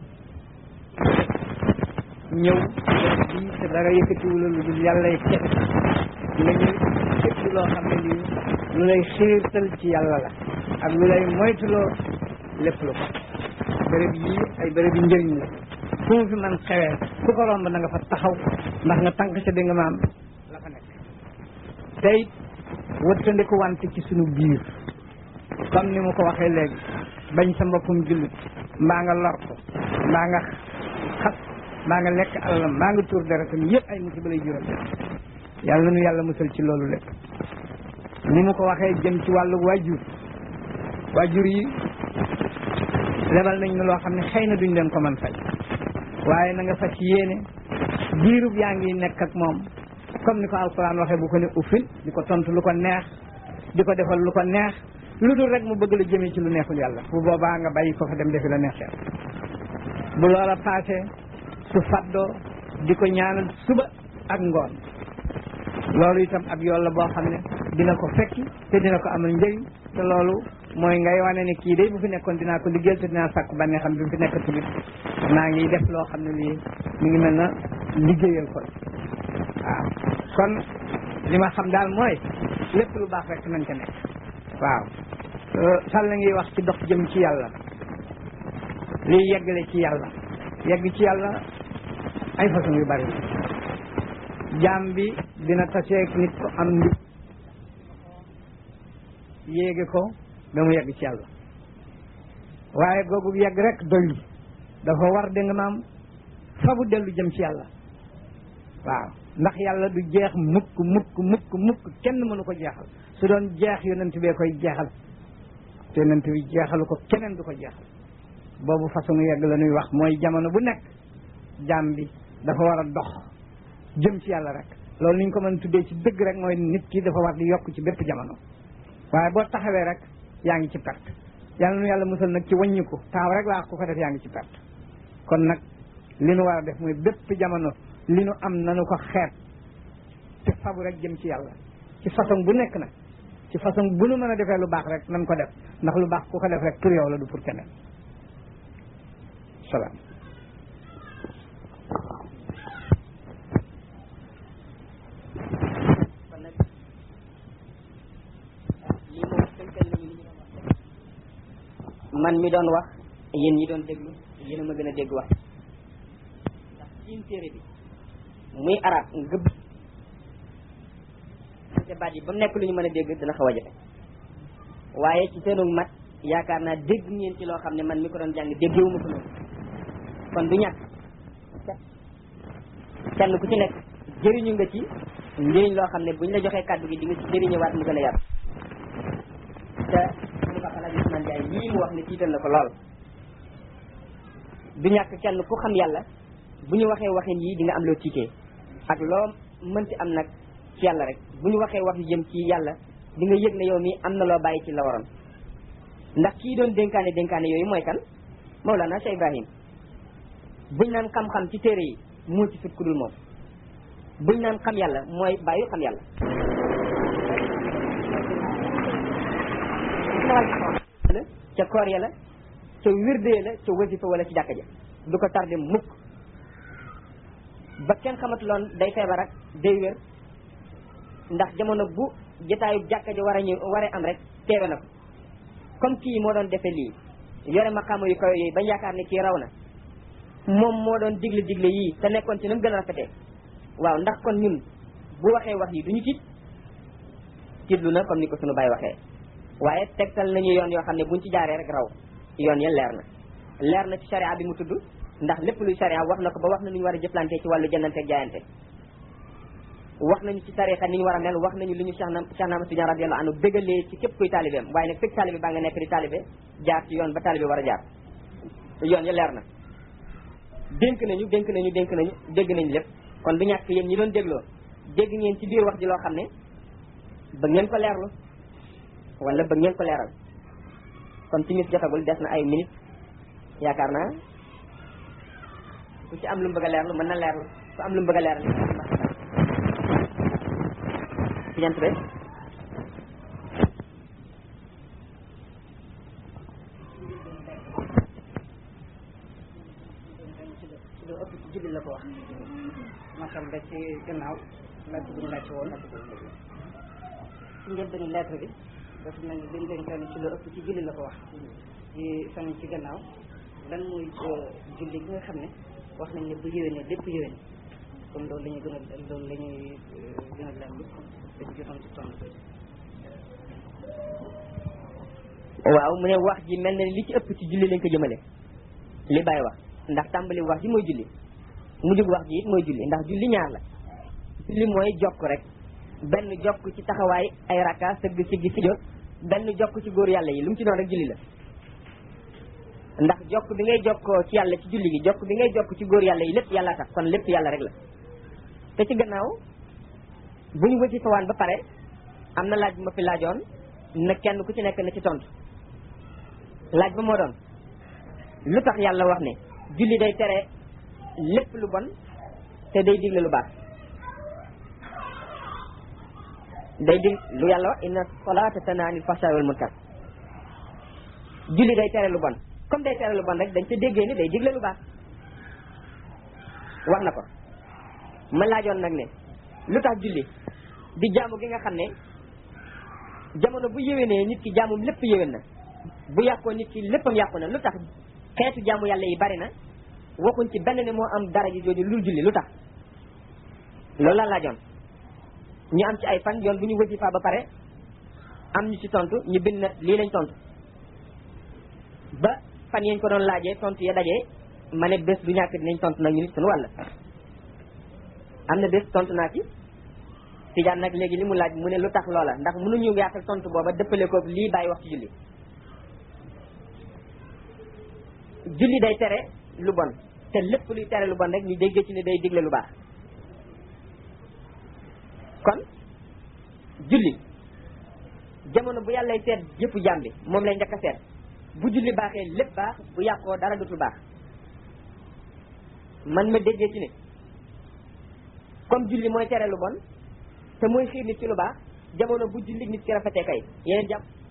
ñëw bii te dara yëkkatiwula lu dul yàlla y kese nga ñëw lépp loo xam ne lii lu lay xiirtal ci yàlla la ak lu lay moytuloo lépp lu ko béréb yii ay béréb yi njëriñ la fu mu fi man xewee ku ko romb na nga fa taxaw ndax nga tànk sa dégg maam la fa nekk tey wëttandiku wante ci sunu biir comme ni mu ko waxee léegi bañ sa mbokkum jullit mbaa nga lor ko mbaa nga xas mbaa nga lekk alalam mbaa nga tuur deretam yëpp ay musiba lay jural yàlla nu yàlla musal ci loolu lépp ni mu ko waxee jëm ci wàllu waajur waajur yi lebal nañ ne loo xam ne xëy na duñ leen ko mën fay waaye na nga fas yéene diirub yaa ngi nekk ak moom comme ni ko alquran waxee bu ko ne uffil di ko tontu lu ko neex di ko defal lu ko neex lu dul rek mu bëgg la jëmee ci lu neexul yàlla bu boobaa nga bàyyi ko fa dem defi la neex yàlla bu loola paasee su faddoo di ko ñaanal suba ak ngoon loolu itam ab yoon la boo xam ne dina ko fekki te dina ko amal njëriñ te loolu mooy ngay wane ne kii day bu fi nekkoon dinaa ko liggéeyal te dinaa sàkk bànnee xam bi mu fi nekk tamit maa ngi def loo xam ne lii mi ngi mel na liggéeyal ko waaw kon li ma xam daal mooy lépp lu baax rek nañ ca nekk waaw sàll ngi wax ci dox jëm ci yàlla liy yeggale ci yàlla yegg ci yàlla ay façon yu bari jaam bi dina taseeg nit ko am ndi yéege ko ba mu yegg ci yàlla waaye googu yegg rek doyul dafa war dégg nga maam fabu dellu jëm ci yàlla waaw ndax yàlla du jeex mukk mukk mukk mukk kenn mënu ko jeexal su doon jeex yonent bee koy jeexal te yonent bi jeexalu ko keneen du ko jeexal boobu façon yegg la ñuy wax mooy jamono bu nekk jaam bi dafa war a dox jëm ci yàlla rek loolu ni ñu ko mën tuddee ci dëgg rek mooy nit ki dafa war di yokk ci bépp jamono waaye boo taxawee rek yaa ngi ci perte yàlla nu yàlla musal nag ci wàññiku taaw rek laa ku ko def yaa ngi ci perte kon nag li nu war a def mooy bépp jamono li nu am nanu ko xeet te fabu rek jëm ci yàlla ci façon bu nekk nag ci façon bu nu mën a defee lu baax rek nan ko def ndax lu baax ku ko def rek pour yow la du pour keneen salaam man mi doon wax yéen ñi doon déglu yéen a ma gën a dégg wax ndax ciin téere bi muy arab ngëb te baat yi ba mu nekk lu ñu mën a dégg dina xaw a jafe waaye ci seenu mat yaakaar naa dégg ngeen ci loo xam ne man mi ko doon jàng déggewuma ko noonu kon du ñàkk kenn ku ci nekk jëriñu nga ci njëriñ loo xam ne buñ la joxee kàddu gi di nga ci jëriñëwaat mu gën a yar te mu ko xalaat Ousmane Ndiaye lii mu wax ne tiital na ko lool du ñàkk kenn ku xam yàlla bu ñu waxee waxin yii di nga am loo tiitee ak loo mënti am nag ci yàlla rek bu ñu waxee wax yu jëm ci yàlla di nga yëg ne yow mi am na loo bàyyi ci la waroon ndax kii doon dénkaane dénkaane yooyu mooy kan Mawlana Cheikh Ibrahim buñ naan xam-xam ci téere yi moo ci sut ku dul moom buñ naan xam yàlla mooy bàyyi xam yàlla ca koor ya la ca wirdee la ca wasifa wala ci jàkka ja du ko tardé mukk ba kenn xamatuloon day feebar ak day wér ndax jamono bu jotaayu jàkka ja war a ñëw war a am rek teewe na ko comme kii moo doon defe lii yore maqaama yu kaw yooyu bañ yaakaar ne kii raw na moom moo doon digle digle yii te nekkoon ci nam gën a rafetee waaw ndax kon ñun bu waxee wax yi duñu tiit tiitlu na comme ni ko sunu baay waxee waaye tegtal nañu yoon yoo xam ne buñ ci jaaree rek raw yoon ya leer na leer na ci sharia bi mu tudd ndax lépp luy sharia wax na ko ba wax na nu ñu war a jëflante ci wàllu jëndante ak jaayante wax nañu ci tarixa ni ñu war a mel wax nañu li ñu Cheikh na Cheikh Ahmad Tidiane radiyallahu anhu bégalee ci képp kuy taalibeem waaye nag fekk taalibe baa nga nekk di taalibe jaar ci yoon ba taalibe war a jaar yoon ya leer na dénk nañu dénk nañu dénk nañu dégg nañu lépp kon du ñàkk yéen ñi doon dégloo dégg ngeen ci biir wax ji loo xam ne bëgg ngeen ko leerlu wala bëgg ngeen ko leeral kon timis jotagul des na ay minutes yaakaar naa ku ci am lu mu bëgg a leerlu mën na leerlu ku am lu mu bëgg a leeral ci jant be lu ëpp ci julli la ko wax masal da ci gannaaw laaj bu ñu laaj woon ci njëlbeenu lettre bi dafa mel ni dañ dénkaane ci lu ëpp ci julli la ko wax ci fan ci gannaaw lan mooy julli gi nga xam ne wax nañ ne bu yéwénee lépp yéwén comme loolu la ñuy gën a loolu la ñuy gën a lemb dañ jotoon ci tontu waaw mu ne wax ji mel na ni li ci ëpp ci julli lañ ko jëmale li bàyyi wax ndax tàmbali wax ji mooy julli mujjug wax ji it mooy julli ndax julli ñaar la julli mooy jokk rek benn jokk ci taxawaay ay rakka sëgg siggi si jot benn jokk ci góor yàlla yi lu mu ci doon rek julli la ndax jokk bi ngay jokkoo ci yàlla ci julli gi jokk bi ngay jokk ci góor yàlla yi lépp yàlla tax kon lépp yàlla rek la te ci gannaaw bu ñu wësi fawaan ba pare am na laaj bu ma fi laajoon na kenn ku ci nekk na ci tontu laaj ba moo doon lu tax yàlla wax ne julli day tere lépp lu bon te day digle lu baax day dig lu yàlla wax inna salata tanha anil fahsha'i wal munkar julli day tere lu bon comme day tere lu bon rek dañ ca déggee ni day digle lu baax wax na ko ma laajoon nag ne lu tax julli di jaamu gi nga xam ne jamono bu yéwénee nit ki jaamum lépp yéwén na bu yàqoo nit ki léppam yàqu na lu tax xeetu jaamu yàlla yi bari na waxuñ ci benn ne moo am dara ji jooju lu julli lu tax loolu laa laajoon ñu am ci ay fan yoon bu ñu wasifa ba pare am ñu ci tontu ñu bind na lii lañ tontu ba fan yañ ko doon laajee tontu ya dajee ma ne bés du ñàkk dinañ tontu nag ñu nit suñu wàll am na bés tontu naa ci Tijaan nag léegi li mu laaj mu ne lu tax loola ndax mënuñu yaatal tontu booba dëppale ko lii bàyyi wax ci julli julli day tere lu bon te lépp luy tere lu bon rek ñu déggee ci ne day digle lu baax kon julli jamono bu yàllay seet jëfu jaam bi moom lay njëkk a seet bu julli baaxee lépp baax bu yàqoo dara dutul baax man ma déggee ci ne comme julli mooy tere lu bon te mooy xiir nit ci lu baax jamono bu julli nit ki rafetee kay yeneen jàpp